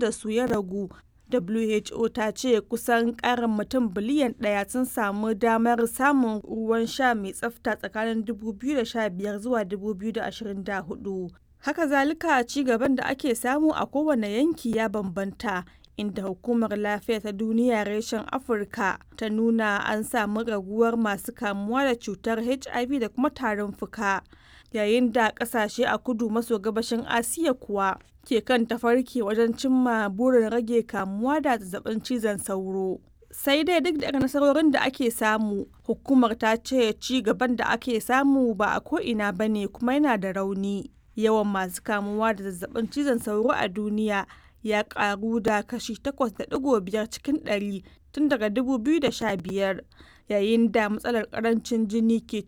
da su ya ragu WHO ta ce kusan ƙarin mutum biliyan ɗaya sun samu damar samun ruwan sha mai tsafta tsakanin 2015 zuwa 2024. Haka zalika ci gaban da ake samu a kowane yanki ya bambanta. inda hukumar lafiya ta duniya reshen afirka ta nuna an samu raguwar masu kamuwa da cutar hiv da kuma tarin fuka yayin da kasashe a kudu maso gabashin asiya kuwa ke kan tafarki wajen cimma burin rage kamuwa da zazzabin cizon sauro sai dai duk da nasarorin da ake samu hukumar ta ce ci gaban da ake samu ba a ko'ina ba ne kuma yana da rauni yawan masu kamuwa da zazzabin cizon sauro a duniya ya karu da kashi 8.5 cikin 100 tun daga 2015 yayin da matsalar karancin jini ke